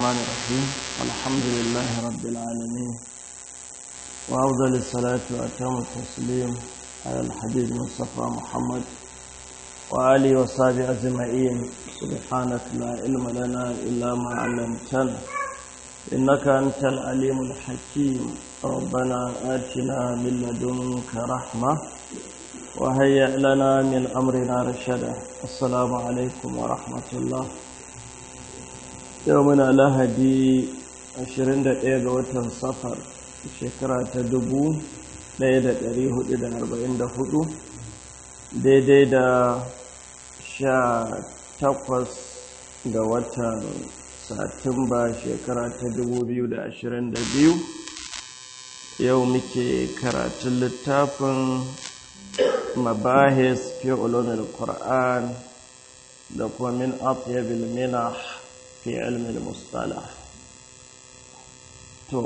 الرحمن الرحيم الحمد لله رب العالمين وأفضل الصلاة وأتم التسليم على الحبيب المصطفى محمد وآله وصحبه أجمعين سبحانك لا علم لنا إلا ما علمتنا إنك أنت العليم الحكيم ربنا آتنا من لدنك رحمة وهيئ لنا من أمرنا رشدا السلام عليكم ورحمة الله يومنا لهدي 21 ga watan safar shekara ta 1444 daidai da sha takwas ga watan satumba shekara ta 2022 yau muke karatun littafin mabahis fi ulumin qur'an da kuma min atyabil minah fi ilmin mustalah to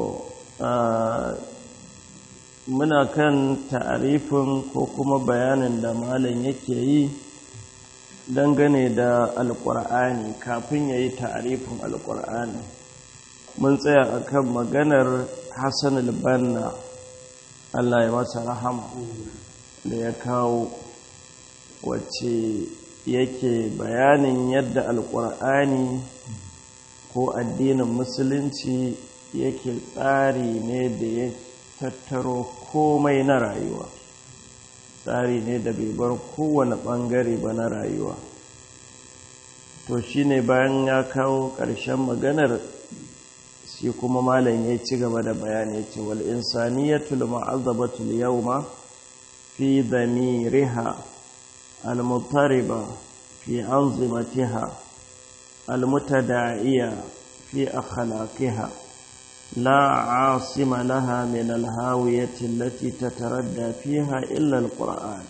muna kan ta'arifin ko kuma bayanin da malam yake yi dangane da alƙur'ani kafin ya yi ta'arifin alƙur'ani mun tsaya akan maganar hassan albanna allah ya masa rahama da ya kawo wacce yake bayanin yadda alƙur'ani ko addinin musulunci yake tsari ne da ya tattaro komai na rayuwa tsari ne da bai bar kowane ɓangare ba na rayuwa to shine bayan ya kawo ƙarshen maganar shi kuma malam ya ci gaba da bayani ce wal insaniyatul ma'azzabatul yawma fi damiriha al-muttariba fi anzimatiha al-mutada'iya fi akhlaqiha لا عاصم لها من الهاوية التي تتردى فيها إلا القرآن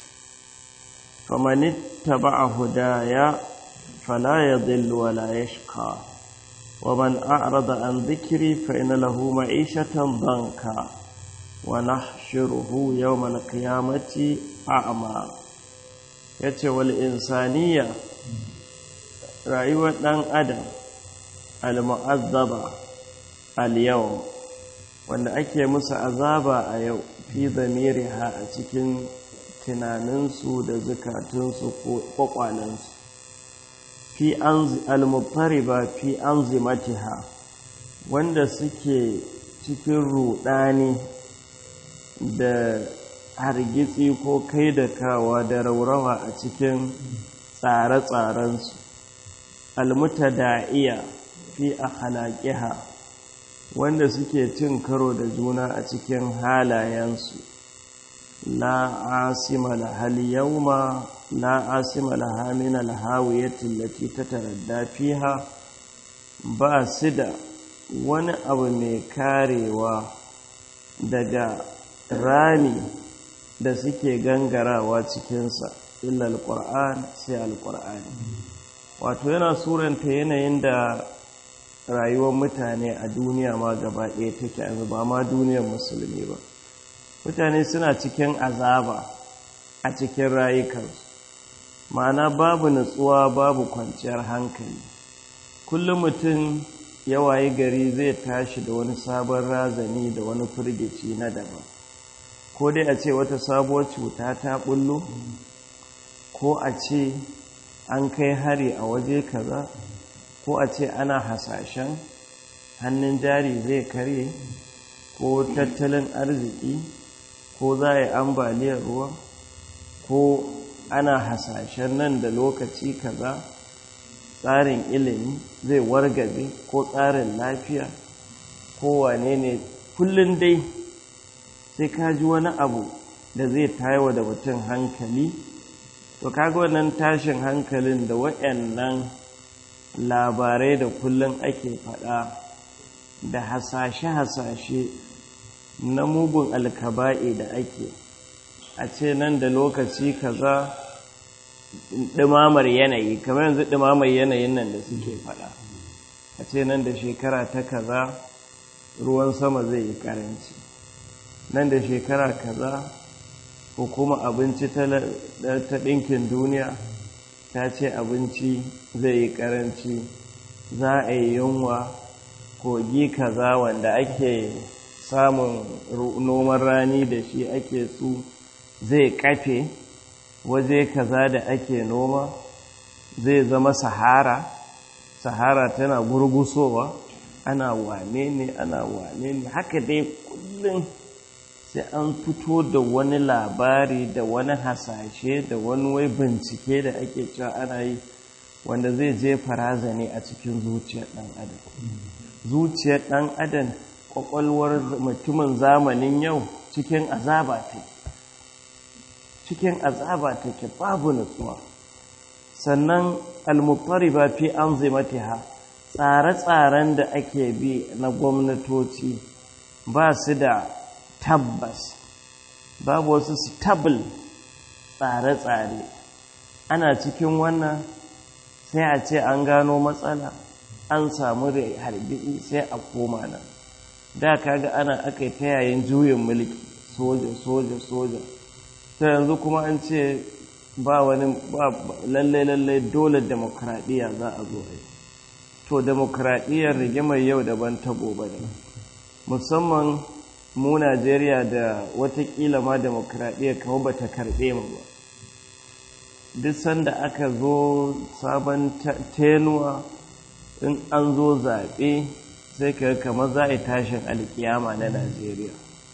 فمن اتبع هدايا فلا يضل ولا يشقى ومن أعرض عن ذكري فإن له معيشة ضنكا ونحشره يوم القيامة أعمى يتوى الإنسانية رأيوة أن أدم المؤذبة al-yau wanda ake musu azaba a yau fi zamiriha a cikin tunaninsu da zukatunsu ko kwakwalensu fi al-muttariba fi anzimatiha wanda suke cikin rudani da hargitsi ko kai da kawa da raurawa a cikin tsare-tsarensu al-mutada'iya fi akhlaqiha wanda suke cin karo da juna a cikin halayensu la asima lahal yawma la asima laha min alhawiyati allati tataradda fiha ba su da wani abu mai karewa daga rami da suke gangarawa cikinsa illa alquran sai alqur'ani wato yana suranta yanayin da rayuwar mutane a duniya ma gaba ɗaya take yanzu ba ma duniyar musulmi ba mutane suna cikin azaba a cikin rayukansu ma'ana babu nutsuwa babu kwanciyar hankali kullum mutum ya wayi gari zai tashi da wani sabon razani da wani firgici na daban ko dai a ce wata sabuwar cuta ta bullo ko a ce an kai hari a waje kaza ko a ce ana hasashen hannun jari zai karye ko tattalin arziki ko za a yi ambaliyar ruwa ko ana hasashen nan da lokaci kaza tsarin ilimi zai wargabe ko tsarin lafiya ko wane ne kullum dai sai ka ji wani abu da zai tayawa da mutum hankali to kaga wannan tashin hankalin da waɗannan labarai da kullum ake faɗa da hasashe-hasashe na mugun alkaba'i da ake a ce nan da lokaci kaza ɗumamar yanayi kamar yanzu ɗumamar yanayin nan da suke faɗa a ce nan da shekara ta kaza ruwan sama zai yi ƙaranci nan da shekara kaza hukuma abinci ta ɗinkin duniya ta ce abinci zai yi karanci za a yi yunwa kogi kaza wanda ake samun noman rani da shi ake su zai kafe waje kaza da ake noma zai zama sahara sahara tana gurgusowa ana wane ne ana wane ne haka dai kullum sai an fito da wani labari da wani hasashe da wani wai bincike da ake cewa ana yi wanda zai je farazane a cikin zuciyar ɗan adam zuciyar ɗan adam ƙwaƙwalwar mutumin zamanin yau cikin azaba take cikin azaba take babu nutsuwa sannan almuttariba fi anzimatiha tsare-tsaren da ake bi na gwamnatoci ba su da tabbas babu wasu stable tsare-tsare ana cikin wannan sai a ce an gano matsala an samu harbi sai a koma nan da kaga ana aka yi ta yayin juyin mulki soja soja soja ta yanzu kuma an ce ba wani lallai lallai dole demokradiyya za a zo a yi to demokradiyyar rigimar yau daban ta gobe ne musamman mu najeriya da watakila ma demokradiyyar kama ba ta karbe mu ba duk sanda aka zo sabon tenuwa in an zo zaɓe sai ka kamar za a yi tashin alkiyama na najeriya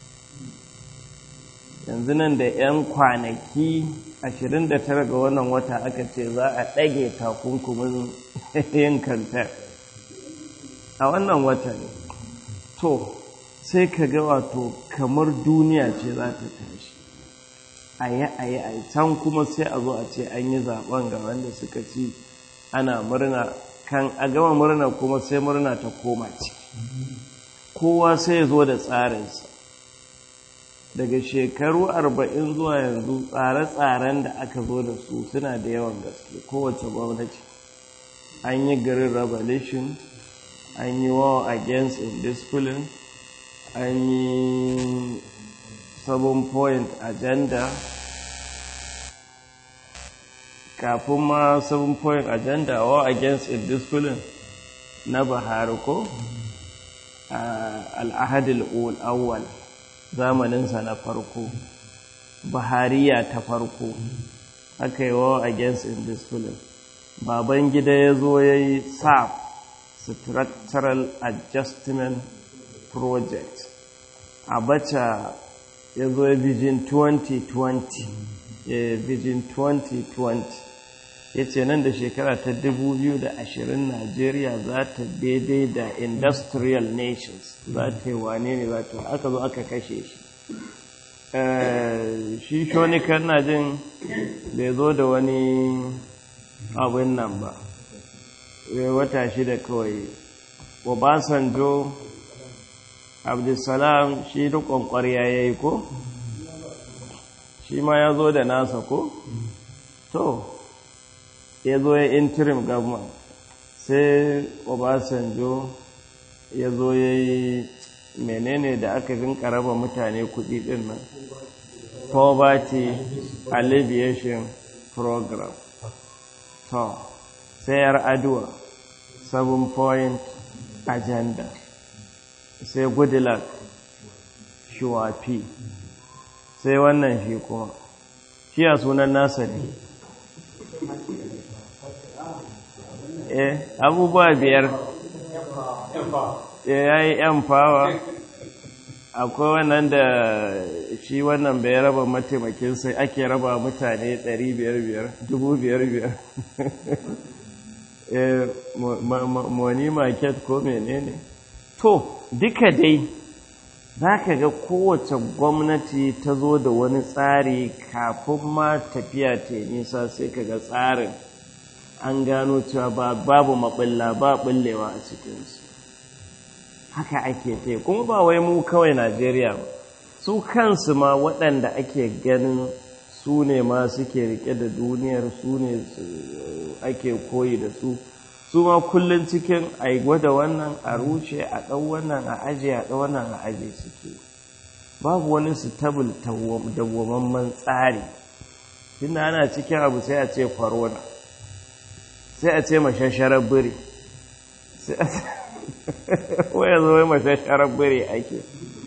yanzu nan da 'yan kwanaki 29 ga wannan wata aka ce za a ɗage takunkumin yin kanta a wannan wata ne to sai ka ga wato kamar duniya ce za ta tashi a yi a yi a yi can kuma sai a zo a ce an yi zaben ga wanda suka ci ana murna kan a gama murna kuma sai murna ta koma ciki kowa sai ya zo da tsarinsa daga shekaru arba'in zuwa yanzu tsare-tsaren da aka zo da su suna da yawan gaske kowace gwamnati an yi garin revolution an yi war against indiscipline an yi seven point agenda kafin ma seven point agenda war against indiscipline na buhari ko al'ahadil awwal zamaninsa na farko bahariya ta farko aka yi wa against indiscipline baban gida ya zo ya yi sap structural adjustment project abacha ya zo ya vision 2020 ya vision 2020 ya ce nan da shekara ta 2020 Najeriya za ta daidai da industrial nations za ta yi wane ne za ta aka zo aka kashe shi shi shonikan na jin bai zo da wani abin nan ba wata shida kawai obasanjo abdulsalam shi rikon kwarya ya yi ko shi ma ya zo da nasa ko to ya zo ya interim government sai obasanjo ya zo ya yi menene da aka rinka raba mutane kudi din nan poverty alleviation program to sai yar aduwa seven point agenda sai goodluck shuwafi sai wannan shi kuma shi a sunan nasa ne eh abubuwa biyar ya yi yan fawa akwai wannan da shi wannan bai raba mataimakin sai ake raba mutane 500-500 money market ko menene to duka dai za ka ga kowace gwamnati ta zo da wani tsari kafin ma tafiya ta nisa sai ka ga tsarin an gano cewa babu maɓilla ba ɓullewa a cikinsu haka ake ta kuma ba wai mu kawai najeriya ba su kansu ma waɗanda ake ganin su ne ma suke rike da duniyar su ne ake koyi da su su ma kullum cikin a gwada wannan a rushe a ɗau wannan a aje a ɗau wannan a aje suke babu wani stable dawwamamman tsari tunda ana cikin abu sai a ce corona sai a ce mashasharar biri waya zo wai mace sharar bire ake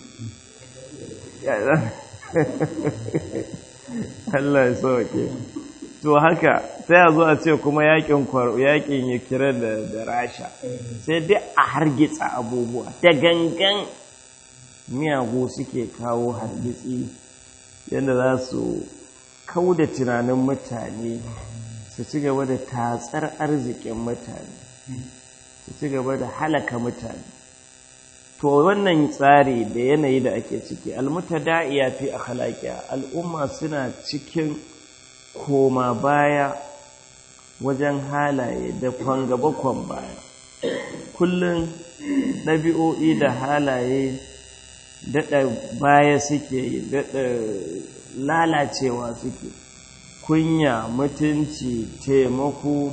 Allah ya sauke to haka sai a zo a ce kuma yakin yakin kira da da rasha sai dai a hargitsa abubuwa da gangan miyagu suke kawo hargitsi yadda za su kauda tunanin mutane su ci gaba da tatsar arzikin mutane su ci gaba da halaka mutane to wannan tsari da yanayi da ake ciki almutada'iya fi akhlaqiya al'umma suna cikin koma baya wajen halaye da kwan gaba kwan baya kullum ɗabi'o'i da halaye daɗa baya suke yi daɗa lalacewa suke kunya mutunci taimako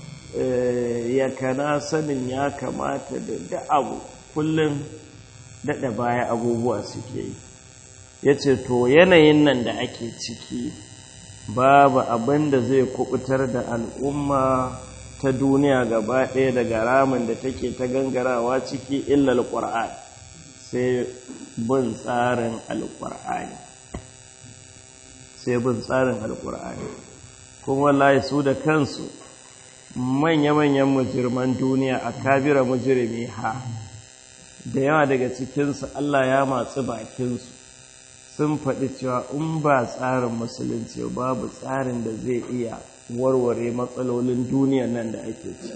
yakana sanin ya kamata da da abu kullum daɗa baya abubuwa suke yi ya ce to yanayin nan da ake ciki babu abin da zai kubutar da al'umma ta duniya gaba ɗaya daga ramin da take ta gangarawa ciki illal ƙwar'an sai bin tsarin alƙur'ani sai bin tsarin alƙur'ani kuma wallahi su da kansu manya-manyan mujirman duniya a kabira mujirmi ha da yawa daga cikinsu Allah ya matsi bakinsu sun faɗi cewa in ba tsarin musulunci babu tsarin da zai iya warware matsalolin duniya nan da ake ci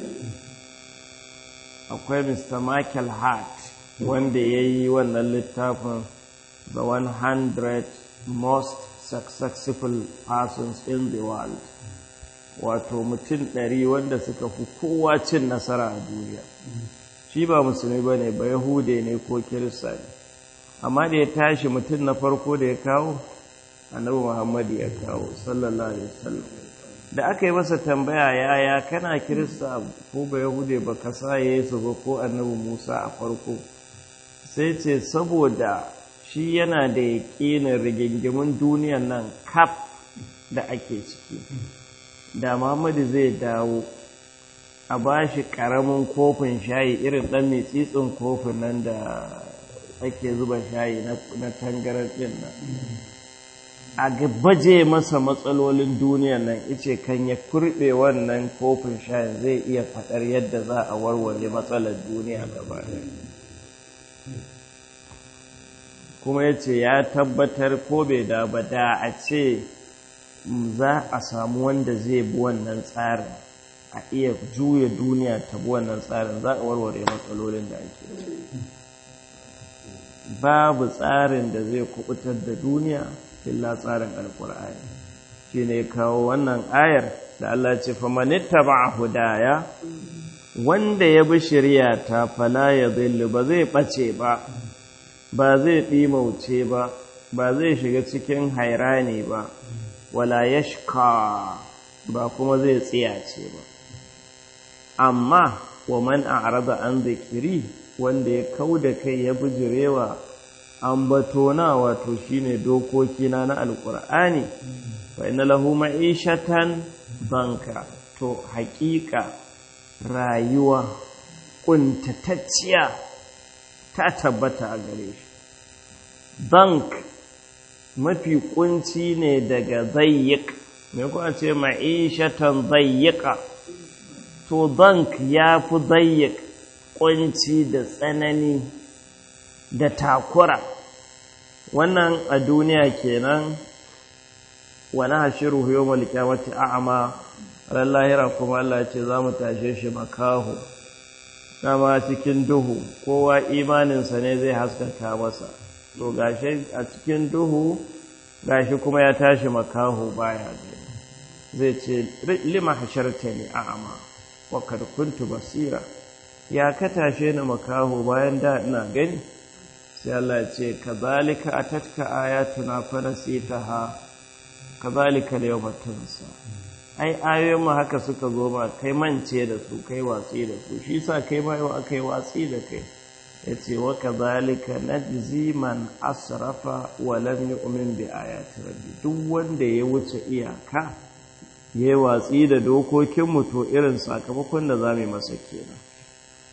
akwai mr michael hart wanda ya yi wannan littafin the 100 most successful persons in the world wato mutum ɗari wanda suka fi kowa cin nasara a duniya shi ba musulmi ba ne ba yahude ne ko kirista ne amma da ya tashi mutum na farko da ya kawo annabi muhammadu ya kawo sallallahu alaihi wasallam da aka yi masa tambaya yaya kana kirista ko ba yahude ba ka sa yesu ba ko annabi musa a farko sai ce saboda shi yana da yaƙinin rigingimin duniyan nan kaf da ake ciki da muhammadu zai dawo a ba shi ƙaramin kofin shayi irin ɗan mai tsitsin kofin nan da ake zuba shayi na tangarar ɗin nan a baje masa matsalolin duniya nan ice kan ya kurɓe wannan kofin shayin zai iya faɗar yadda za a warware matsalar duniya gaba kuma ya ce ya tabbatar ko bai da ba da a ce za a samu wanda zai bi wannan tsarin a iya juya duniya ta bi wannan tsarin za a warware matsalolin da ake babu tsarin da zai kubutar da duniya illa tsarin alkur'ani shi ne kawo wannan ayar da Allah ce famanitta ba hudaya wanda ya bi shirya ta fala ya zillu ba zai ɓace ba ba zai ɗimauce ba ba zai shiga cikin hairani ba wala yashka ba kuma zai tsiyace ba amma wa man a'rada an zikiri wanda ya kauda kai ya bijirewa ambatona wato shine dokokina na alqur'ani fa inna lahu ma'ishatan banka to haƙiƙa rayuwa kuntatacciya ta tabbata a gare shi bank mafi kunci ne daga zayyik me kuwa ce ma'ishatan zayyika to bank ya fi zayyik kunci da tsanani da takura wannan a duniya kenan wani hashiru yawmal qiyamati a'ma ran lahira kuma Allah ce za mu tashe shi makaho dama cikin duhu kowa imaninsa ne zai haskaka masa to gashi a cikin duhu gashi kuma ya tashi makaho baya gani zai ce lima hashartani a'ma wa kad kuntu basira ya ka tashe ni makaho bayan da ina gani sai Allah ya ce kazalika atatka ayatuna fa nasitaha kazalika al-yawma tunsa ai ayoyin mu haka suka zo ma kai mance da su kai watsi da su shi sa kai ma yau akai watsi da kai yace wa kazalika najzi man asrafa wa lam yu'min bi ayati rabbi duk wanda ya wuce iyaka yayi watsi da dokokin mu to irin sakamakon da zamu masa kenan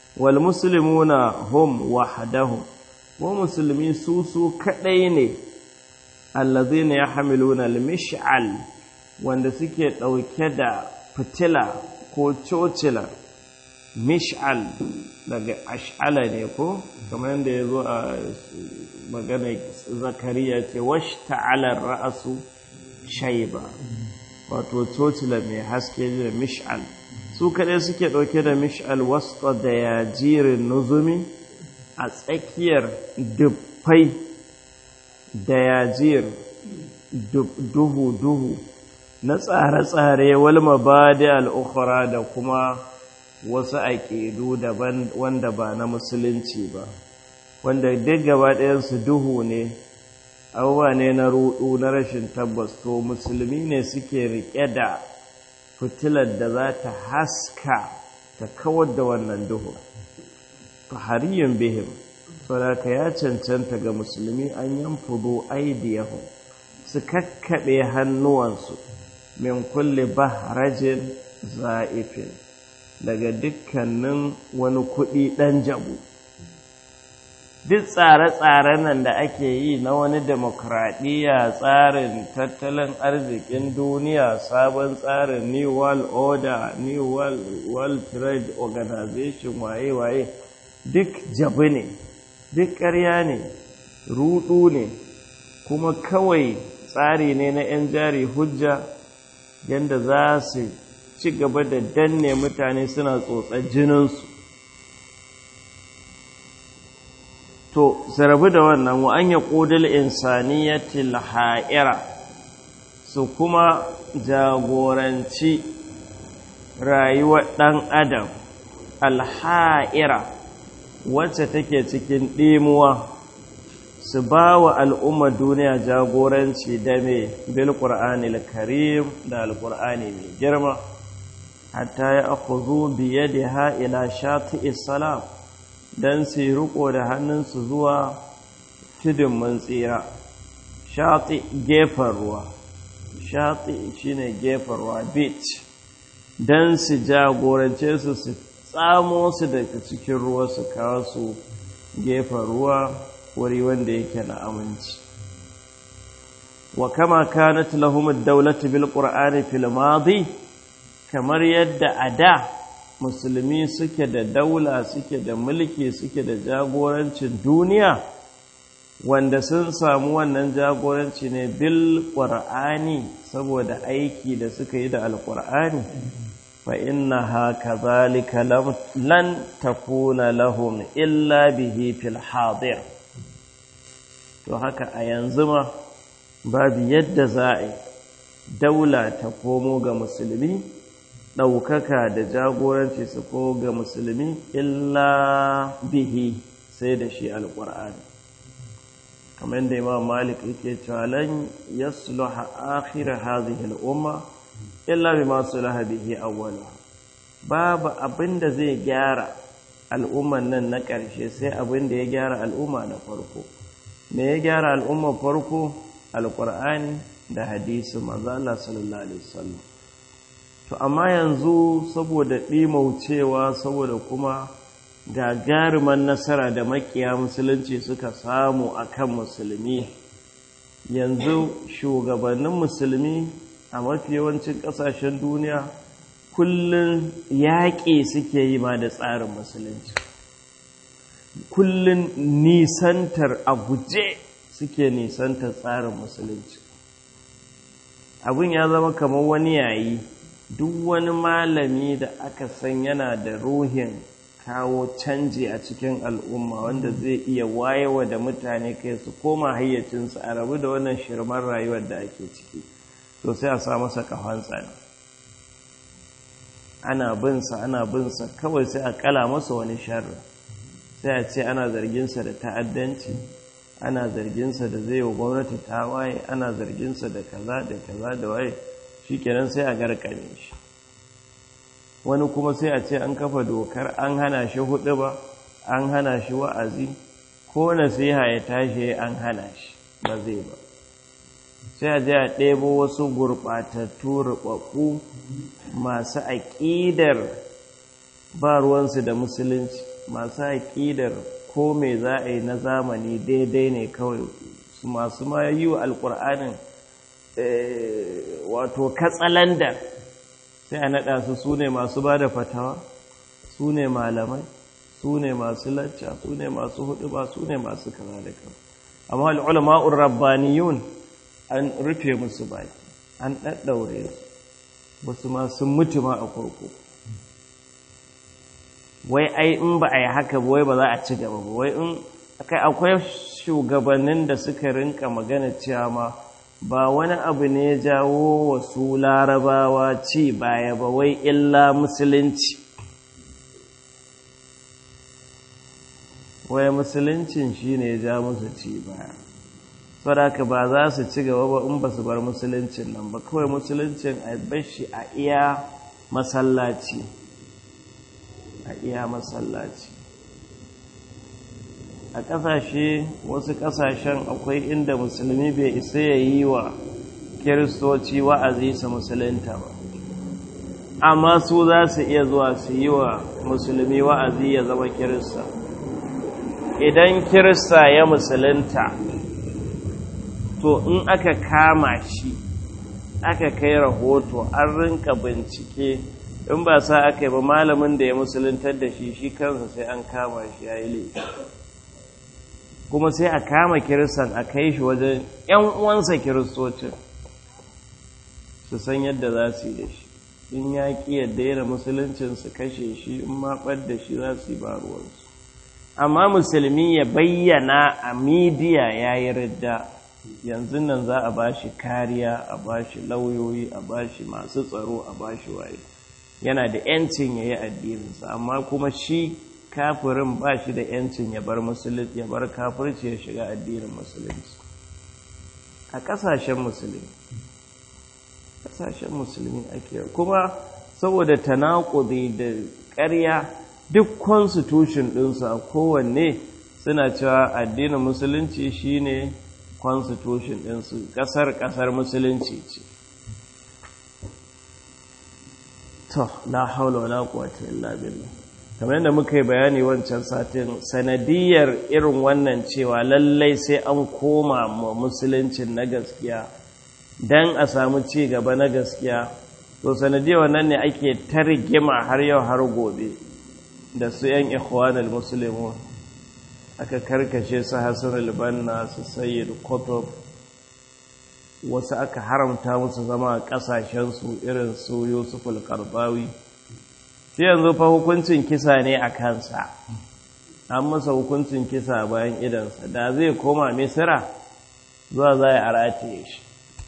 wal muslimuna hum wahdahum wa musulmi su su kadai ne allazina yahmiluna al-mish'al wanda suke dauke da fitila ko cocila mish'al daga ash'ala ne ko kamar yadda ya zo a magana zakariya ce wash ta'alar ra'asu shaiba wato cocila mai haske da mish'al su kaɗai suke ɗauke da mish'al wasta da yajirin nuzumi a tsakiyar dubbai da yajir duhu-duhu na tsare-tsare walma ba da al'ukura da kuma wasu aƙidu daban wanda ba na musulunci ba wanda duk gaba ɗayansu duhu ne abubuwa ne na rudu na rashin tabbas to musulmi ne suke riƙe da fitilar da za ta haska ta kawar da wannan duhu fahariyun bihim saboda ya cancanta ga musulmi an yanfudu aidiyahu su kakkaɓe hannuwansu min kulle bahrajin za'ifin daga dukkanin wani kuɗi ɗan jabu duk tsare-tsaren nan da ake yi na wani demokradiyya tsarin tattalin arzikin duniya sabon tsarin new world order new world, world trade organization waye-waye duk jabu ne duk ƙarya ne rudu ne kuma kawai tsari ne na 'yan jari hujja yadda za su ci gaba da danne mutane suna tsotsar jininsu to rabu da wannan wa an ya ƙudul insaniyatil ha'ira su kuma jagoranci rayuwar ɗan adam alha'ira wacce take cikin ɗimuwa su ba wa al'ummar duniya jagoranci da mai bil ƙur'ani karim da alƙur'ani mai girma hatta ya akuzu biye da ha'ila shati salam don su yi riko da hannunsu zuwa tudun mun tsira shati gefen ruwa shati shine gefen ruwa beach don su jagorance su su tsamo su daga cikin ruwa su kawo su gefen ruwa wuri wanda yake na aminci wa kama kanat lahum ad-dawlatu bil qur'ani fil madi kamar yadda a da musulmi suke da daula suke da mulki suke da jagorancin duniya wanda sun samu wannan jagoranci ne bil qur'ani saboda aiki da suka yi da alqur'ani fa innaha kadhalika lan takuna lahum illa bihi fil hadir to haka a yanzu ma babu yadda za a yi daula ta komo ga musulmi ɗaukaka da jagoranci su ko ga musulmi illa bihi sai da shi alƙur'ani kamar da imam malik yake cewa lan yasluha akhir hadhihi al-umma illa bima sulaha bihi awwala babu abin da zai gyara al'umman nan na ƙarshe sai abin da ya gyara al'umma na farko me ya gyara al'umma farko alƙur'ani da hadisi manzo Allah sallallahu alaihi wasallam to amma yanzu saboda ɗimaucewa saboda kuma gagaruman nasara da makiya musulunci suka samu akan musulmi yanzu shugabannin musulmi a mafi yawancin ƙasashen duniya kullum yaƙi suke yi ma da tsarin musulunci kullum nisantar a guje suke nisantar tsarin musulunci abin ya zama kamar wani yayi duk wani malami da aka san yana da ruhin kawo canji a cikin al'umma wanda zai iya wayewa da mutane kai su koma hayyacinsu a rabu da wannan shirman rayuwar da ake ciki to sai a sa masa kafan tsani ana binsa ana binsa kawai sai a kala masa wani sharri sai a ce ana zarginsa da ta'addanci ana zarginsa da zai wa gwamnati ta waye ana zarginsa da kaza da kaza da waye shi kenan sai a garkame shi wani kuma sai a ce an kafa dokar an hana shi hudu ba an hana shi wa'azi ko nasiha ya tashi an hana shi ba zai ba sai a je a ɗebo wasu gurɓatattu ruɓaɓɓu masu aƙidar ba ruwansu da musulunci masu aƙidar ko me za a yi na zamani daidai ne kawai su masu ma yi wa alƙur'anin wato katsalanda sai a naɗa su su ne masu ba da fatawa su ne malamai su ne masu lacca su ne masu hudu ba su ne masu kaza da kaza amma al'ulama'ur rabbaniyun an rufe musu baki an ɗaɗɗaure su wasu ma sun mutu ma a kurkuku wai ai in ba a yi haka ba wai ba za a ci gaba ba wai in akwai shugabannin da suka rinka magana cewa ma ba wani abu ne ya jawo wasu larabawa ci baya ba wai illa musulunci wai musuluncin shi ne ya ja musu ci baya saboda ba za su ci gaba ba in ba su bar musuluncin nan ba kawai musuluncin a bashi a iya masallaci a iya masallaci a ƙasashe wasu ƙasashen akwai inda musulmi bai isa ya yi wa kiristoci wa'azi su musulunta ba amma su za su iya zuwa su yi wa musulmi wa'azi ya zama kirista idan kirista ya musulunta to in aka kama shi aka kai rahoto an rinka bincike in ba sa aka yi ba malamin da ya musuluntar da shi shi kansa sai an kama shi ya yi laifi kuma sai a kama kiristan a kai shi wajen ‘yan uwansa kiristocin su san yadda za su yi da shi in ya ƙi yadda yana musuluncin su kashe shi in maɓar da shi za su yi baruwarsu amma musulmi ya bayyana a midiya ya yi ridda yanzu nan za a ba shi kariya a ba shi lauyoyi a ba shi masu tsaro a ba shi waye yana da ‘yancin ya yi addininsa amma kuma shi kafirin ba shi da ‘yancin ya bar musulunci ya bar kafirci ya shiga addinin musulunci a ƙasashen musulmi ƙasashen musulmi ake kuma saboda tanakuzi da ƙarya duk constitution ɗinsu a kowanne suna cewa addinin musulunci shine constitution ɗinsu ƙasar ƙasar musulunci ce to la haula wala quwwata illa billah kamar yadda muka yi bayani wancan satin sanadiyar irin wannan cewa lallai sai an koma ma musuluncin na gaskiya dan a samu ci gaba na gaskiya to sanadiyar wannan ne ake targima har yau har gobe da su yan ikhwanul muslimun aka karkashe su Hassan al-Banna su Sayyid Qutb wasu aka haramta musu zama a ƙasashensu irin su yusuf al-karbawi shi yanzu fa hukuncin kisa ne a kansa an masa hukuncin kisa bayan idansa da zai koma misira zuwa za a rataye shi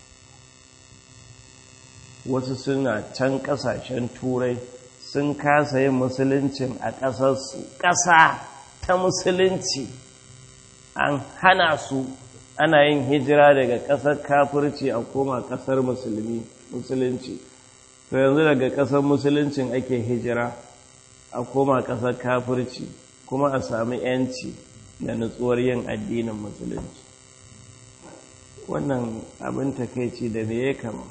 wasu suna can ƙasashen turai sun kasa yin musuluncin a ƙasarsu ƙasa ta musulunci an hana su ana yin hijira daga ƙasar kafirci a koma ƙasar musulmi musulunci to yanzu daga ƙasar musuluncin ake hijira a koma ƙasar kafirci kuma a sami yanci da nutsuwar yin addinin musulunci wannan abin takaici da me ya kama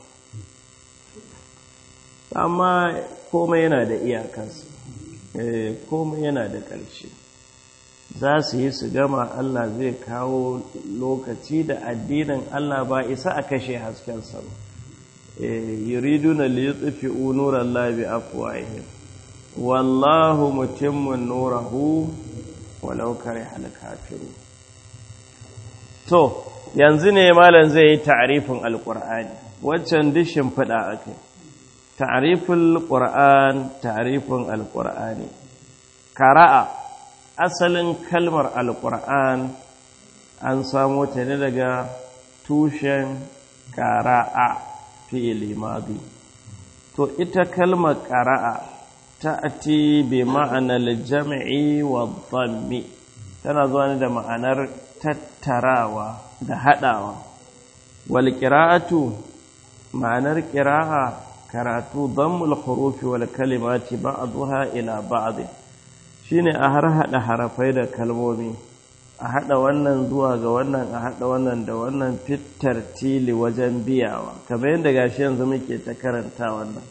amma komai yana da iyakarsa komai yana da ƙarshe za su yi su gama Allah zai kawo lokaci da addinin Allah ba isa a kashe haskensa ba yuriduna li yutfi'u nurallahi bi afwahihim wallahu mutimmu nurahu walau karihal kafirun to yanzu ne malam zai yi ta'rifin alqur'ani waccan dishin fada akai ta'riful qur'an ta'rifin alqur'ani qara'a asalin kalmar alƙur'an an samo ta ne daga tushen ƙara'a fi'ili madi to ita kalmar ƙara'a ta ati bi ma'anar jami'i wa dhammi tana zuwa ne da ma'anar tattarawa da haɗawa wal ƙira'atu ma'anar ƙira'a karatu dhammul hurufi wal kalimati ba'daha ila ba'd shine a har haɗa harafai da kalmomi a haɗa wannan zuwa ga wannan a haɗa wannan da wannan fitar tili wajen biyawa kamar yadda gashi yanzu muke ta karanta wannan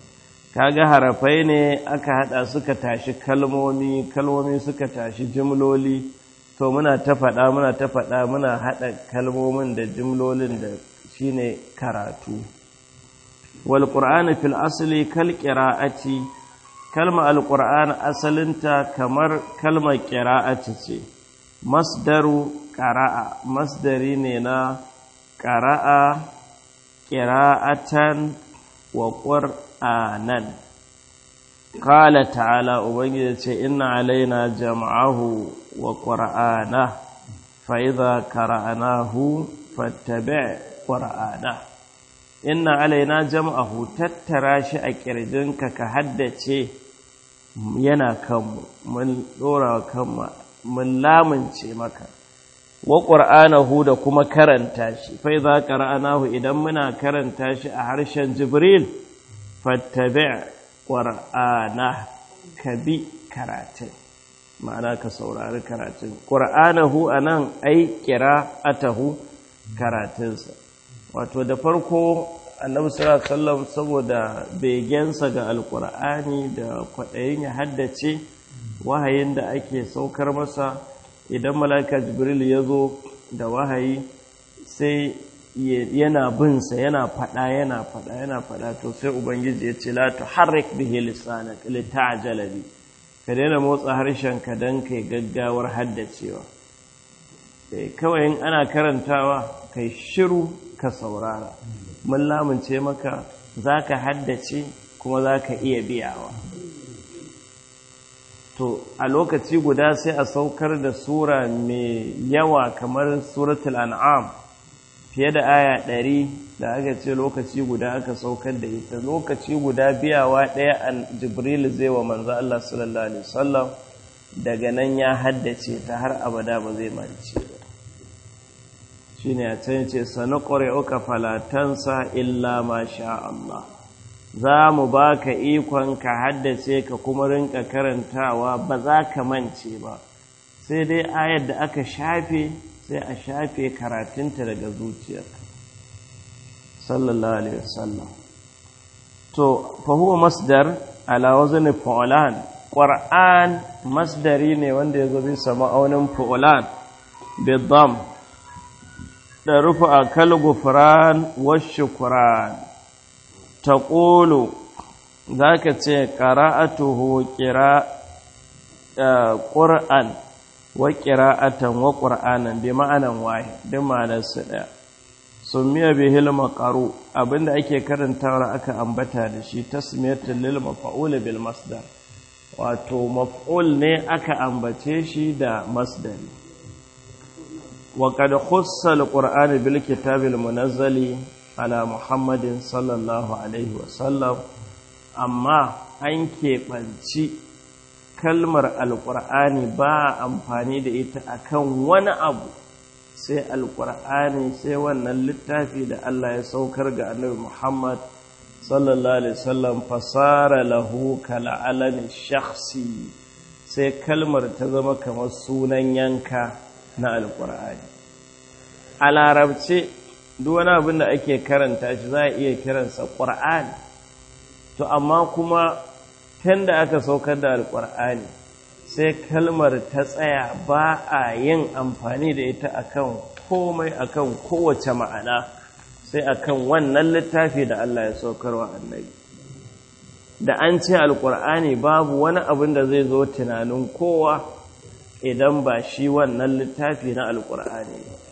kaga harafai ne aka hada suka tashi kalmomi kalmomi suka tashi jimloli to muna ta faɗa muna ta faɗa muna hada kalmomin da jimlolin da shine karatu wal qur'ani fil asli kal qira'ati kalma al qur'an asalinta kamar kalmar qira'ati ce masdaru qara'a masdari ne na qara'a qira'atan wa qur'anan qala ta'ala ubangiji ce inna alaina jam'ahu wa qur'ana fa idza qara'nahu fattabi' qur'ana inna alaina jam'ahu tattara shi a kirjinka ka haddace yana kanmu mun dora kanmu mun lamunce maka wa qur'anahu da kuma karanta shi fa idza qara'nahu idan muna karanta shi a harshen jibril fattabi' qur'ana kabi karatun ma'ana ka saurari karatun qur'anahu anan ai qira'atahu karatunsa wato da farko annabi sallallahu alaihi wasallam saboda begensa ga alqur'ani da kwadayin ya haddace wahayin da ake saukar masa idan mala'ika jibril ya zo da wahayi sai yana binsa yana fada yana fada yana fada to sai ubangiji ya ce la tuharrik bihi lisanak li ta'jala bi ka daina motsa harshen ka dan kai gaggawar haddacewa kawai in ana karantawa kai shiru ka saurara mun lamunce maka zaka haddace kuma zaka iya biyawa to a lokaci guda sai a saukar da sura mai yawa kamar suratul an'am fiye da aya ɗari da aka ce lokaci guda aka saukar da ita lokaci guda biyawa ɗaya an jibril zai wa manzo Allah sallallahu alaihi wasallam daga nan ya haddace ta har abada ba zai mance ba shine a can ce sanuqri'uka falatansa illa ma sha Allah za mu ba ka ikon ka haddace ka kuma rinka karantawa ba za ka mance ba sai dai ayar da aka shafe sai a shafe karatunta daga zuciyarka sallallahu alaihi wasallam to fa huwa masdar ala wazni fu'lan qur'an masdari ne wanda yazo bisa ma'aunin fu'lan bi dham da rufa kal gufran wa shukran taqulu zaka ce qira'atuhu qira qur'an wa qira'atan wa qur'anan bi ma'anan wahid din ma'anar su daya sumiya bihil maqaru abinda ake karantawa aka ambata da shi tasmiyatul lil maf'ul bil masdar wato maf'ul ne aka ambace shi da masdari wa qad khussa al qur'an bil kitabil munazzali ala muhammadin sallallahu alaihi wa sallam amma an keɓanci kalmar alƙur'ani ba amfani da ita akan wani abu sai alƙur'ani sai wannan littafi da Allah ya saukar ga annabi Muhammad sallallahu alaihi wasallam fasara lahu kala alami shakhsi sai kalmar ta zama kamar sunan yanka na alƙur'ani a larabce duk wani abin da ake karanta shi za a iya kiransa ƙur'ani to amma kuma tun da aka saukar da alƙur'ani sai kalmar ta tsaya ba a yin amfani da ita akan komai akan kowace ma'ana sai akan wannan littafi da Allah ya saukarwa annabi da an ce alƙur'ani babu wani abin da zai zo tunanin kowa idan ba shi wannan littafi na alƙur'ani ba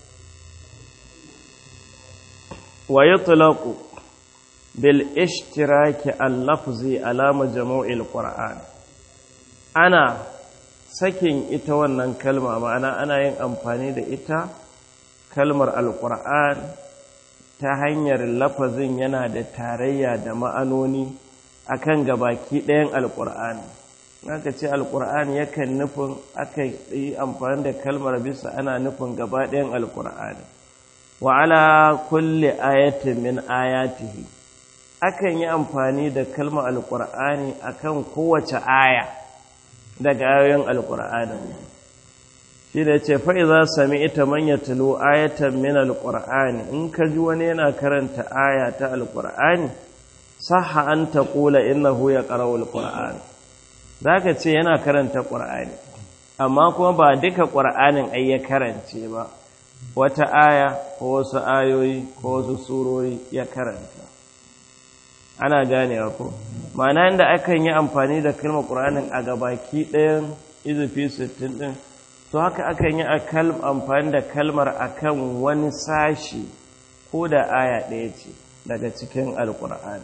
wa yutlaqu bil ishtiraki al-lafzi ala majmu'il qur'an ana sakin ita wannan kalma ma'ana ana yin amfani da ita kalmar al-qur'an ta hanyar lafazin yana da tarayya da ma'anoni akan gabaki ɗayan al-qur'ani aka ce al-qur'an yakan nufin aka yi amfani da kalmar bisa ana nufin gaba ɗayan al-qur'ani wa ala kulli ayatin min ayatihi akan yi amfani da kalmar alkur'ani akan kowace aya daga ayoyin alkur'ani shi da ce fa'iza sami ita manya talo ayatan min alkur'ani in ka ji wani yana karanta aya ta alkur'ani sahha an taqula innahu yaqra'u alquran zaka ce yana karanta qur'ani amma kuma ba duka qur'anin ai ya karance ba wata aya ko wasu ayoyi ko wasu surori ya karanta ana ganewa ko ma'ana inda akan yi amfani da kalmar qur'anin a gabaki ɗayan izufi 60 din to haka akan yi amfani da kalmar akan wani sashi ko da aya ɗaya ce daga cikin alƙur'ani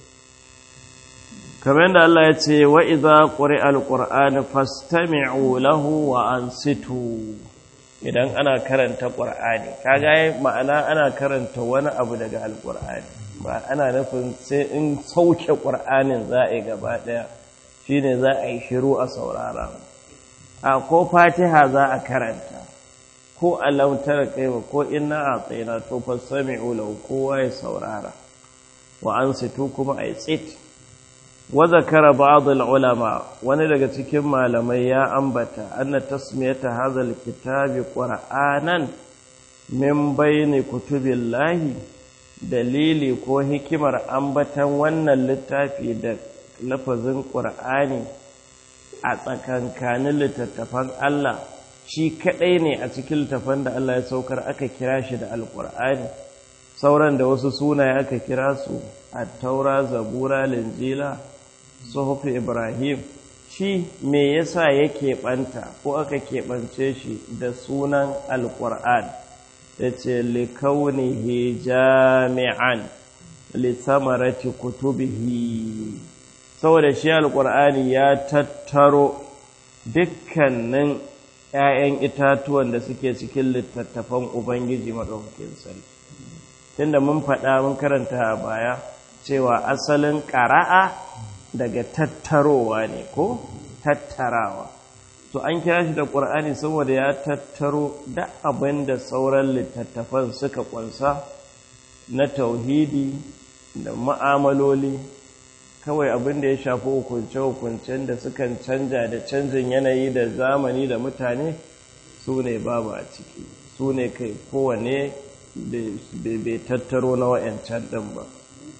kamar yadda Allah ya ce wa idza quri'a alqur'anu fastami'u lahu wa ansitu idan ana karanta qur'ani kaga ma'ana ana karanta wani abu daga alqur'ani ba ana nufin sai in sauke qur'anin za a yi gaba ɗaya shine za a yi shiru a saurara a ko fatiha za a karanta ko alamtar kaiwa ko inna a tsayina to fasami'u lahu kowa ya saurara wa an situ kuma a tsit wa zakara ba'd ulama wani daga cikin malamai ya ambata anna tasmiyata hadha alkitabi qur'anan min bayni kutubillahi dalili ko hikimar ambatan wannan littafi da lafazin qur'ani a tsakankanin littattafan Allah shi kaɗai ne a cikin littattafan da Allah ya saukar aka kira shi da alƙur'ani sauran da wasu sunaye aka kira su a taura zabura linjila suhufi ibrahim shi me yasa ya keɓanta ko aka keɓance shi da sunan alƙur'an ya ce likaunihi jami'an litsamarati kutubihi saboda shi alƙur'ani ya tattaro dukkanin ‘ya'yan itatuwan da suke cikin littattafan Ubangiji maɗaukakin sarki. Tunda mun faɗa mun karanta a baya cewa asalin ƙara'a daga tattarowa ne ko tattarawa. To an kira shi da ƙur'ani saboda ya tattaro da abin da sauran littattafan suka ƙunsa na tauhidi da ma'amaloli kawai abin da ya shafi hukunce-hukuncen da sukan canja da canjin yanayi da zamani da mutane su ne babu a ciki su ne kai kowane bai tattaro na wa'yancan ɗin ba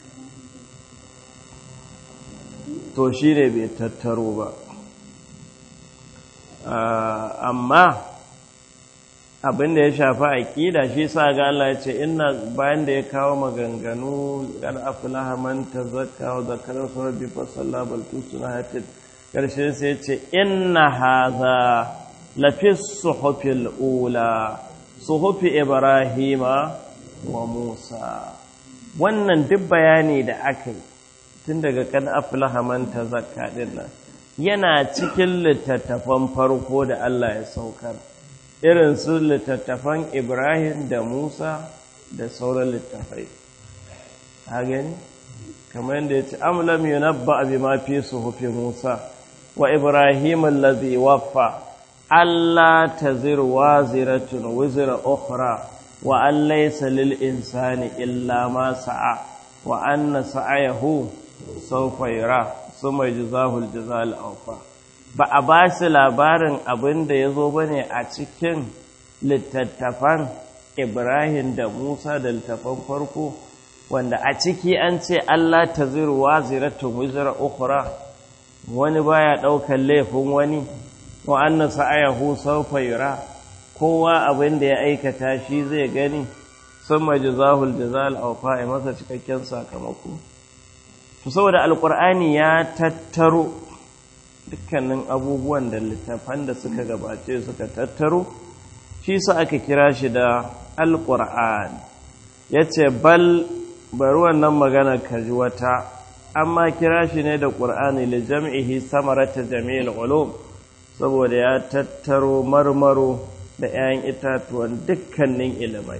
to shi ne bai tattaro ba amma abin da ya shafi aƙida shi sa ga Allah ya ce ina bayan da ya kawo maganganu gar aflaha man tazakka wa zakara su rabbi fa salla bal tusuna hatin karshe sai ya ce inna hadha la fi suhufil ula suhufi ibrahima wa musa wannan duk bayani da aka yi tun daga kan aflaha man tazakka din nan yana cikin littattafan farko da Allah ya saukar irin su littattafan Ibrahim da Musa da sauran littattafai. Ha gani? Kamar yadda ya ce, Amlam yunabba abi ma fi suhufi Musa wa Ibrahim allazi waffa Allah tazir waziratun wizra ukhra wa an laysa lil insani illa ma sa'a wa anna sa'ayahu sawfa yara summa yajzahu al-jazaa al-awfa ba a ba shi labarin abin da ya zo ba ne a cikin littattafan Ibrahim da Musa da littattafan farko wanda a ciki an ce Allah ta zirwa ziratun wizira ukura wani baya ɗaukar laifin wani wa anna sa'ayahu sawfa yura kowa abin da ya aikata shi zai gani sun majazahul jazal awfa masa cikakken sakamako to saboda alqur'ani ya tattaro dukkanin abubuwan da littafan da suka gabace suka tattaro shi sa aka kira shi da alƙur'an ya ce bal bari wannan magana kaji wata amma kira shi ne da ƙur'ani da jam'ihi samarata jami'il ulum saboda ya tattaro marmaro da 'ya'yan itatuwan dukkanin ilimai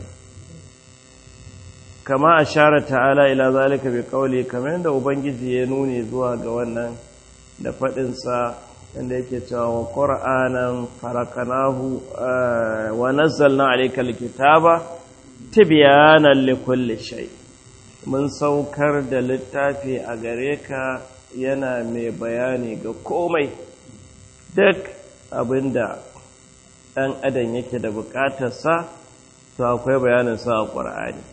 kama a share ta'ala ila zalika bi kauli kamar yadda ubangiji ya nuni zuwa ga wannan da faɗinsa inda yake cewa wa ƙura'anan farakanahu wa nazzalna alayka alkitaba tibyanan likulli shay mun saukar da littafi a gare ka yana mai bayani ga komai duk abinda ɗan adam yake da buƙatarsa to akwai bayanin sa a ƙur'ani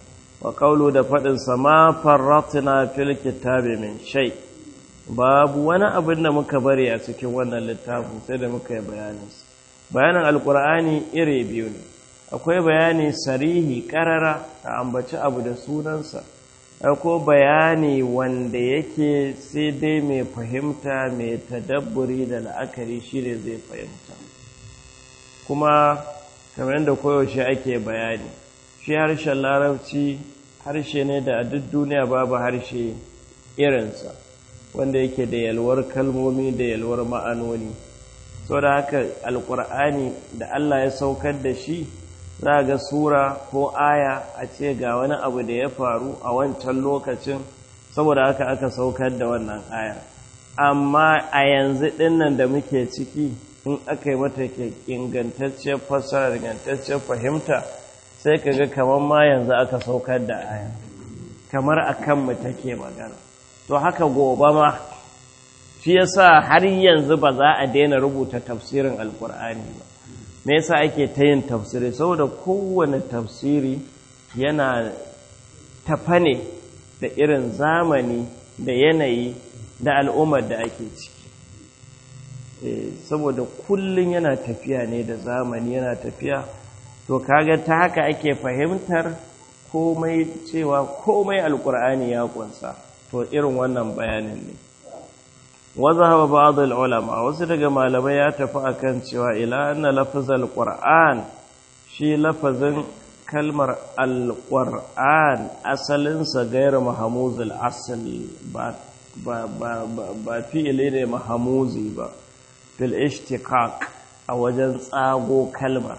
wa qawlu da fadin sa ma farratna fil kitabi min shay babu wani abin da muka bari a cikin wannan littafin sai da muka yi bayanin bayanin alqur'ani iri biyu ne akwai bayani sarihi karara a ambaci abu da sunansa ko bayani wanda yake sai dai mai fahimta mai tadabburi da la'akari shi ne zai fahimta kuma kamar yadda koyaushe ake bayani shi harshen larabci harshe ne da a duk duniya babu harshe irinsa wanda yake da yalwar kalmomi da yalwar ma'anoni sau da haka alkur'ani da allah ya saukar da shi za ga sura ko aya a ce ga wani abu da ya faru a wancan lokacin saboda haka aka saukar da wannan aya amma a yanzu dinnan da muke ciki in aka yi mata ingantacciyar fassara ingantacciyar fahimta sai ka ga kamar ma yanzu aka saukar da aya kamar a kanmu take magana to haka gobe ma shi yasa har yanzu ba za a daina rubuta tafsirin alkur'ani ba me yasa ake ta yin tafsiri saboda kowane tafsiri yana tafa ne da irin zamani da yanayi da al'ummar da ake ciki saboda kullum yana tafiya ne da zamani yana tafiya to kaga ta haka ake fahimtar komai cewa komai alkur'ani ya kunsa to irin wannan bayanin ne وذهب بعض العلماء wasu daga malamai ya tafi akan cewa ila anna lafzal qur'an shi lafazin kalmar alqur'an asalin sa gairu mahmuzul asl ba ba ba ba fi'ili ne mahmuzi ba fil ishtiqaq a wajen tsago kalmar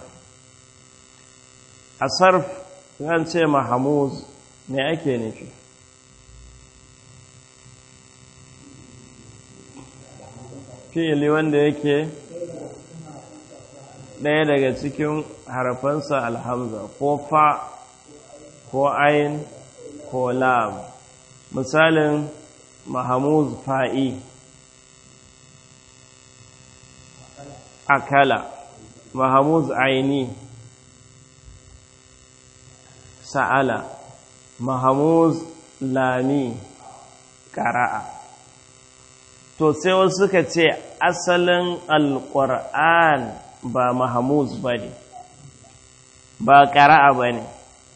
a sarf an ce mahmuz me ake nufi fi'ili wanda yake ɗaya daga cikin harafansa alhamza ko fa ko ayin ko lam misalin mahamuz fa'i akala mahamuz aini sa'ala mahamuz lami ƙara'a to sai wasu suka ce asalin alƙur'an ba mahamuz ba ne ba ƙara'a ba ne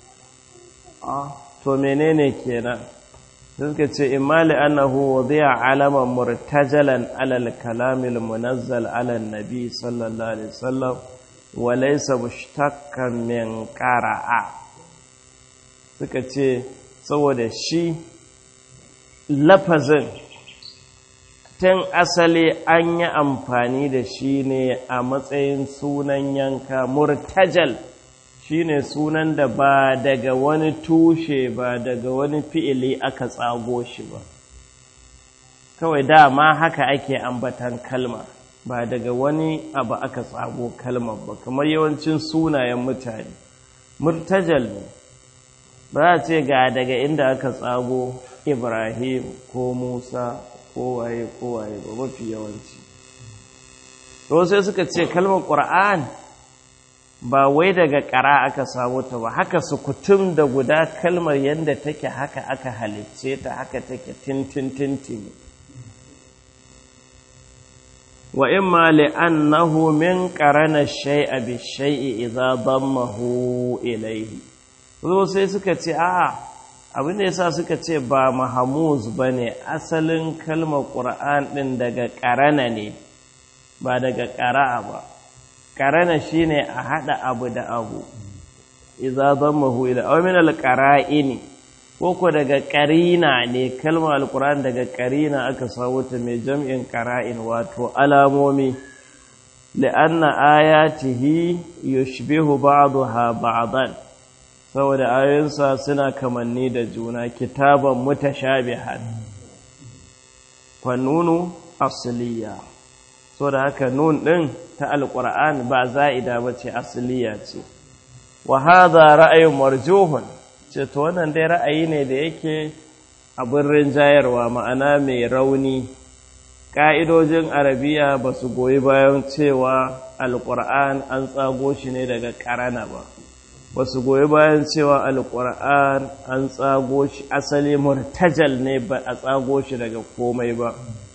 to menene kenan suka ce imali annahu wadiya alaman murtajalan alal kalamil munazzal alal nabi sallallahu alaihi wasallam wa laysa mushtaqan min qara'a suka ce saboda shi lafazin tun asali an yi amfani da shi ne a matsayin sunan yanka murtajal shi ne sunan da ba daga wani tushe ba daga wani fi'ili aka tsago shi ba kawai dama haka ake ambatan kalma ba daga wani abu aka tsago kalmar ba kamar yawancin sunayen mutane murtajal ne ba a ce ga daga inda aka tsago ibrahim ko musa kowaye kowaye ba mafi yawanci to sai suka ce kalmar ƙura'an ba wai daga ƙara aka samu ta ba haka sukutum da guda kalmar yadda take haka aka halicce ta haka take tintin wa imma li'annahu min qarana shay'a bi shay'i idza dammahu ilayhi so sai suka ce a'a abin da yasa suka ce ba mahamuz ba ne asalin kalmar ƙura'an ɗin daga ƙarana ne ba daga ƙara'a ba ƙarana shi ne a haɗa abu da abu iza zan mahu ila awamin alƙara'ini ko ko daga ƙarina ne kalmar alƙura'an daga ƙarina aka samu ta mai jam'in ƙara'in wato alamomi li'anna ayatihi yushbihu ba'daha ba'dan saboda ayoyinsa suna kamanni da juna kitaban mutashabihan fanunu asliya so da haka nun din ta alquran ba za'ida bace asliya ce wa hadha ra'ayun marjuhun ce to wannan dai ra'ayi ne da yake abin rinjayarwa ma'ana mai rauni ƙa'idojin arabiya ba su goyi bayan cewa alƙur'an an tsago shi ne daga ƙarana ba ba su goyi bayan cewa alƙur'an an tsago shi asali murtajal ne ba a tsago shi daga komai ba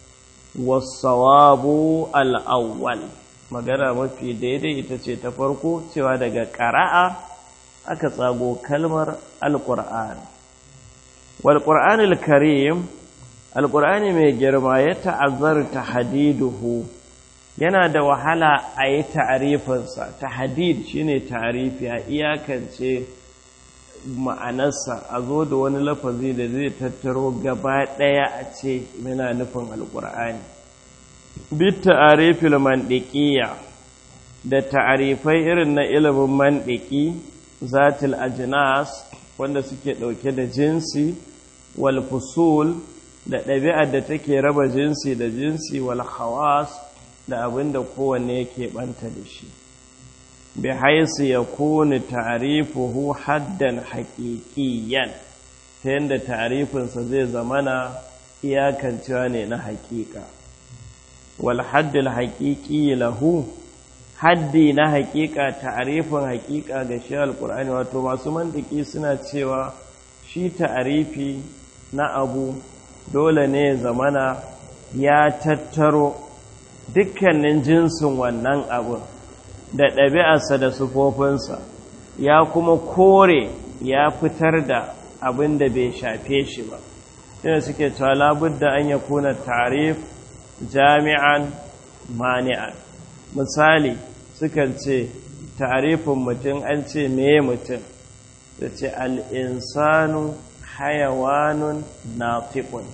wasawabu al'awwal magana mafi daidai ita ce ta farko cewa daga ƙara'a aka tsago kalmar alƙur'an walƙur'anil karim alƙur'ani mai girma ya ta'azzar ta hadiduhu yana da wahala a yi ta'arifinsa ta hadid shi ne ta'arifi a iyakance ma'anarsa a zo da wani lafazi da zai tattaro gaba ɗaya a ce yana nufin alƙur'ani bit ta'arifil mandiƙiya da ta'arifai irin na ilimin mandiki zatil ajnas wanda suke ɗauke da jinsi wal fusul da ɗabi'ar da take raba jinsi da jinsi wal hawas da abin da kowanne yake ɓanta da shi bi haisu ya kuni ta'arifuhu haddan haƙiƙiyan ta yadda ta'arifinsa zai zamana iyakancewa ne na haƙiƙa wal haddil haƙiƙi lahu haddi na haƙiƙa ta'arifin haƙiƙa ga shi alƙur'ani wato masu mantiki suna cewa shi ta'arifi na abu dole ne zamana ya tattaro dukkanin jinsin wannan abun da ɗabi'arsa da sufofinsa ya kuma kore ya fitar da abin da bai shafe shi ba shine suke cewa labudda an ya kuna tarif jami'an mani'an misali sukan ce tarifin mutum an ce meye mutum da ce al'insanu hayawanun natiqun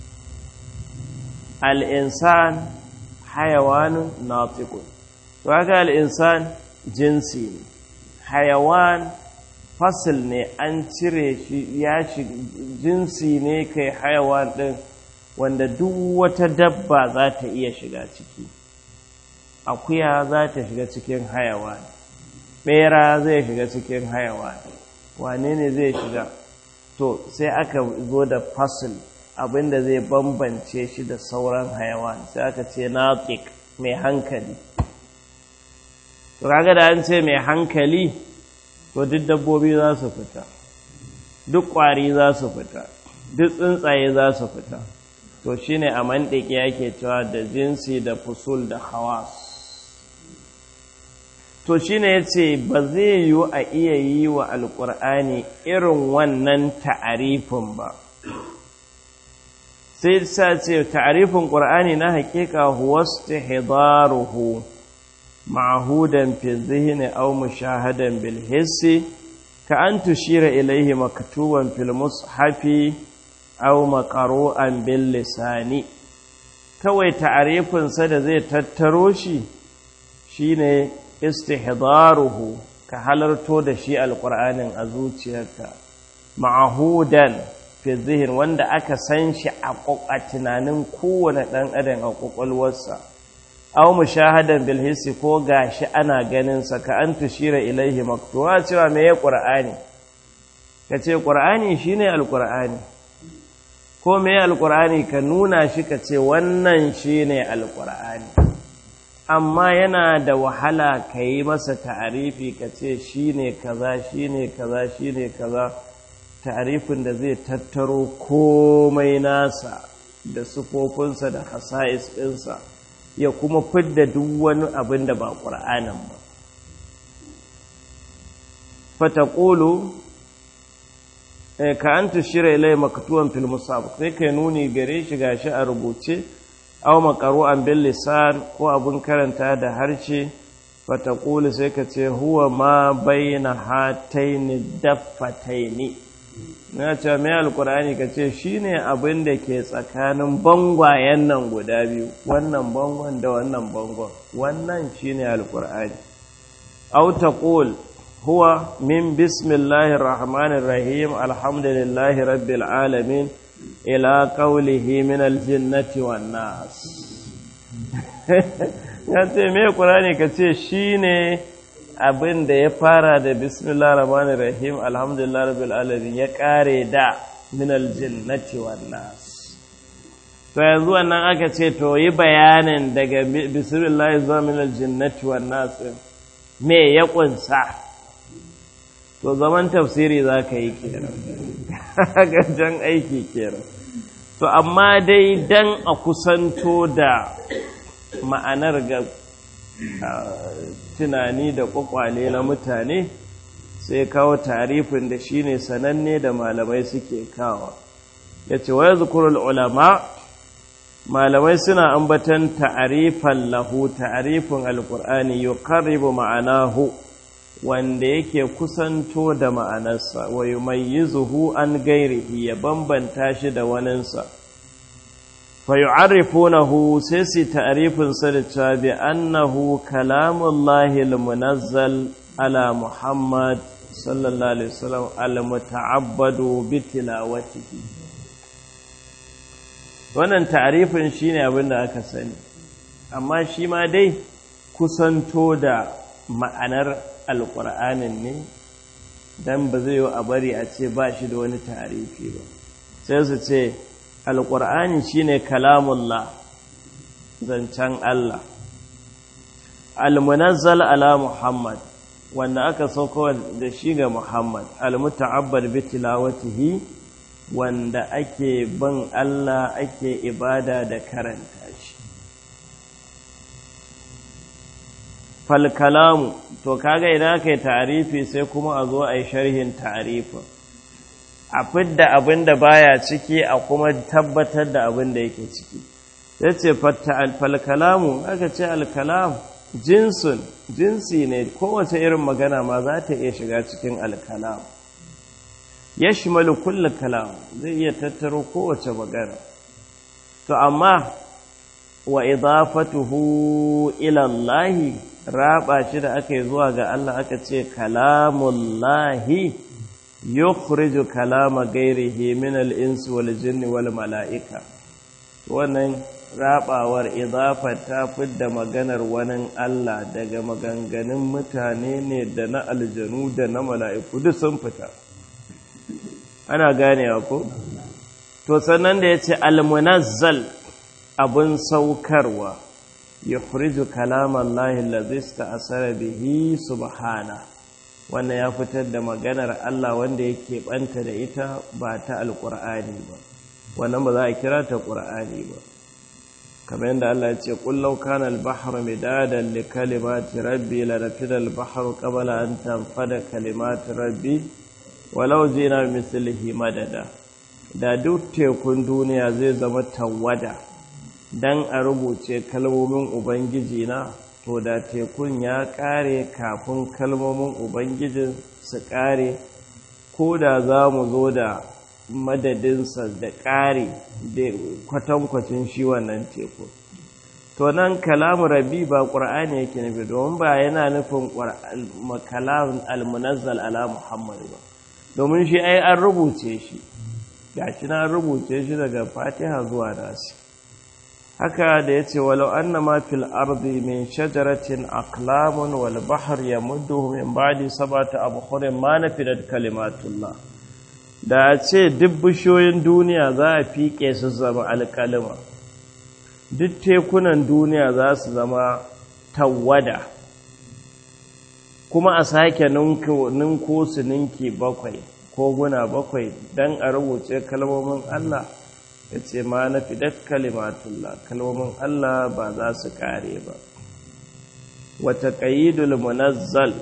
al'insan hayawanun natiqun to haka al'insan jinsi ne hayawan fasil ne an cire shi ya shi jinsi ne kai hayawan ɗin wanda duk wata dabba za ta iya shiga ciki akuya za ta shiga cikin hayawan ɓera zai shiga cikin hayawan wane ne zai shiga to sai aka zo da fasil abinda zai bambance shi da sauran hayawan sai aka ce natiq mai hankali to kaga da an ce mai hankali to duk dabbobi za su fita duk ƙwari za su fita duk tsuntsaye za su fita to shine a mandiki yake cewa da jinsi da fusul da hawas to shine yace ba zai yiwu a iya yi wa alƙur'ani irin wannan ta'arifin ba sai sa ce ta'arifin ƙur'ani na haƙiƙa huwa istihdaruhu معهودا في الذهن أو مشاهدا بالحس كأن تشير إليه مكتوبا في المصحف أو مقروءا باللسان kawai ta'arifinsa da zai tattaro shi shine istihdaruhu ka halarto da shi alƙur'anin a zuciyarka ma'ahudan fi zihin wanda aka san shi a tunanin kowane ɗan adam a ƙwaƙwalwarsa aw mushahadan bil hissi ko gashi ana ganin sa ka an tushira ilaihi maktuwa cewa me ya qur'ani kace qur'ani shine alqur'ani ko me alqur'ani ka nuna shi kace wannan shine alqur'ani amma yana da wahala kai masa ta'arifi kace shine kaza shine kaza shine kaza ta'arifin da zai tattaro komai nasa da sufofinsa da hasa'is ɗinsa ya kuma fidda duk wani abin da ba ƙura'anin ba fataƙolo ka an tushira ilai makatuwan filmusab sai kai nuni gare shi gashi a rubuce aw makaru an bil lisan ko abin karanta da harshe fataƙolo sai ka ce huwa ma baina hataini daffataini na ce mai alkur'ani ka ce shi ne abin da ke tsakanin bangwayen nan guda biyu wannan bangon da wannan bangon wannan shi ne alkur'ani auta ƙul huwa min bismillahir rahmanir rahim alhamdulillahi rabbil alamin ila qawlihi min aljinnati wan nas ya ce mai qur'ani ka ce shine abin da ya fara da bismillah rahmanir rahim alhamdulillah rabbil alamin ya kare da minal jinnati wan nas to yanzu wannan aka ce to yi bayanin daga bismillah zuwa minal jinnati wan nas me ya kunsa to zaman tafsiri za ka yi kenan gajen aiki kenan to amma dai dan a kusanto da ma'anar ga tunani da kwakwale na mutane sai kawo tarifin da shine sananne da malamai suke kawo ya ce wa zukurul ulama malamai suna ambatan ta'arifan lahu ta'arifin alkur'ani yuqarribu ma'anahu wanda yake kusanto da ma'anarsa wa yumayyizuhu an gairihi ya bambanta shi da waninsa fa yu'arrifunahu sai su ta'arifin sa da cewa bi annahu kalamullahi almunazzal ala muhammad sallallahu alaihi wasallam almuta'abbadu bi tilawatihi wannan ta'arifin shine abin da aka sani amma shi ma dai kusanto da ma'anar alƙur'anin ne dan ba zai yi a bari a ce ba shi da wani ta'arifi ba sai su ce alƙur'ani shine kalamullah zancen Allah almunazzal ala muhammad wanda aka sauko da shi ga muhammad almuta'abbad bi tilawatihi wanda ake ban Allah ake ibada da karanta shi falkalamu to kaga idan aka yi tarifi sai kuma a zo a yi sharhin tarifin a fidda abin da baya ciki a kuma tabbatar da abin da yake ciki ya ce falkalamu aka ce alkalam jinsun jinsi ne kowace irin magana ma za ta iya shiga cikin alkalam ya shimalu kulle kalam zai iya tattaro kowace magana to amma wa idafatuhu ila Allah raba shi da aka yi zuwa ga Allah aka ce kalamullahi yukhriju kalama gairihi min al-insi wal jinni wal mala'ika wannan rabawar idafa ta fidda maganar wani Allah daga maganganun mutane ne da na aljanu da na mala'iku duk sun fita ana ganewa ko to sannan da yace al-munazzal abun saukarwa yukhriju kalama Allah allazi ista'sara bihi subhana wannan ya fitar da maganar Allah wanda yake banta da ita ba ta alqur'ani ba wannan ba za a kira ta qur'ani ba kamar yadda Allah ya ce qul law kana al-bahru midadan li kalimati rabbi la nafida al-bahru qabla an tanfada kalimati rabbi walau jina mislihi madada da duk tekun duniya zai zama tawada dan a rubuce kalmomin ubangiji na to da tekun ya kare kafin kalmomin ubangijin su kare ko da za mu zo da madadinsa da kare da kwatankwacin shi wannan tekun to nan kalamu rabi ba ƙur'ani yake nufi domin ba yana nufin kalamun almunazzal ala muhammadu ba domin shi ai an rubuce shi gashi na rubuce shi daga fatiha zuwa nasi haka da ya ce walau annama fil ardi min shajaratin aqlamun wal bahr yamudduhu min ba'di sab'ati abhurin ma nafidat kalimatullah da a ce duk bishiyoyin duniya za a fike su zama alkalima duk tekunan duniya za su zama tawada kuma a sake ninko su ninki bakwai ko guna bakwai don a rubuce kalmomin Allah ya ce ma na fidat kalimatullah kalmomin Allah ba za su kare ba wata ƙayidul munazzal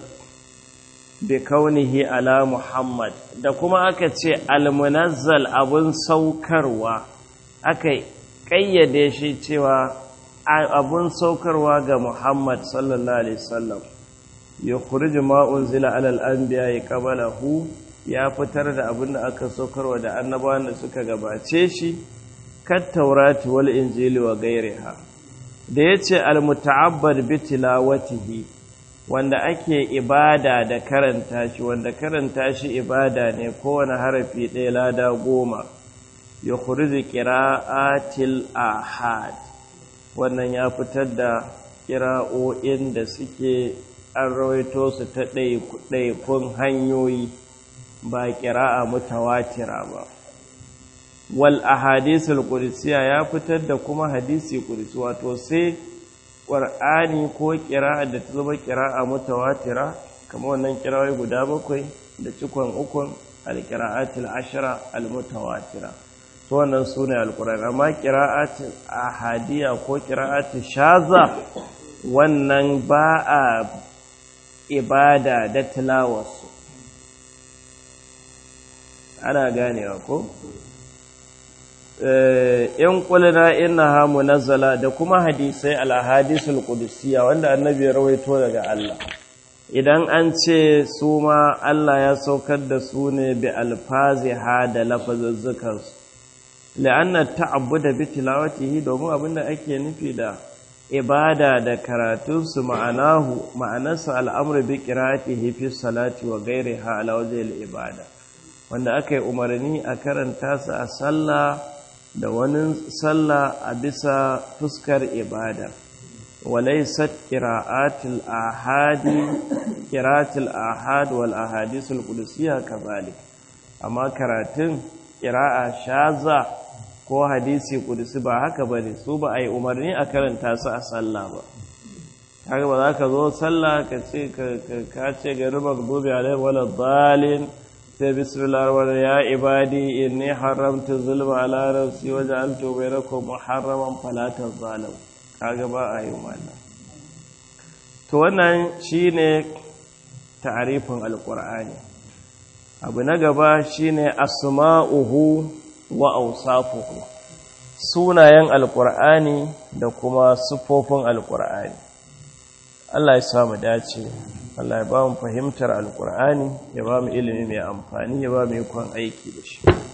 bi kaunihi ala Muhammad da kuma aka ce almunazzal abun saukarwa aka ƙayyade shi cewa abun saukarwa ga Muhammad sallallahu alaihi wasallam yukhriju ma unzila ala al-anbiya'i qablahu ya fitar da abin da aka saukarwa da annabawan da suka gabace shi kat taurati wal injili wa gairiha da yace al-muta'abbad bi tilawatihi wanda ake ibada da karanta shi wanda karanta shi ibada ne kowane harafi ɗaya lada goma ya kurzi ƙira'atil ahad wannan ya fitar da ƙira'o'in da suke an rawaito su ta ɗaiɗaikun hanyoyi ba ƙira'a mutawatira ba wal ahadisul qudsiya ya fitar da kuma hadisi qudsi wato sai ƙwar'ani ko ƙira'a da ta zama ƙira'a mutawatira kamar wannan ƙira'ai guda bakwai da cikon ukun alƙira'atul ashira almutawatira to wannan su ne alƙur'ani amma ƙira'atul ahadiya ko ƙira'atul shaza wannan ba a ibada da tilawarsu ana ganewa ko in kulina innaha munazzala da kuma hadisai al-ahadisul qudusiyya wanda annabi ya rawaito daga Allah idan an ce su ma Allah ya saukar da su ne bi alfaziha da lafazuzzukan su la'anna ta'abbuda bi tilawatihi domin abinda ake nufi da ibada da karatun su ma'anahu ma'anarsa al'amru bi qira'atihi fi salati wa ghairiha ala wajhi ibada wanda aka yi umarni a karanta su a sallah da wani sallah a bisa fuskar ibada walaisat qira'atul ahadi qira'atul ahad wal ahadisul qudusiyya kazalik amma karatun qira'a shaza ko hadisi qudusi ba haka bane su ba ai umarni a karanta su a sallah ba kaga ba za ka zo sallah ka ce ka ce ga rubar gobe alai wala dalin sai bismillah wa ya ibadi inni haramtu zulma ala nafsi wa ja'altu bainakum muharraman fala tazalim kaga ba a yi wannan to wannan shine ta'rifin alqur'ani abu na gaba shine asma'uhu wa awsafuhu sunayen alqur'ani da kuma sifofin alqur'ani Allah ya samu dace Allah ya ba mu fahimtar alkur'ani ya ba mu ilimi mai amfani ya ba mu ikon aiki da shi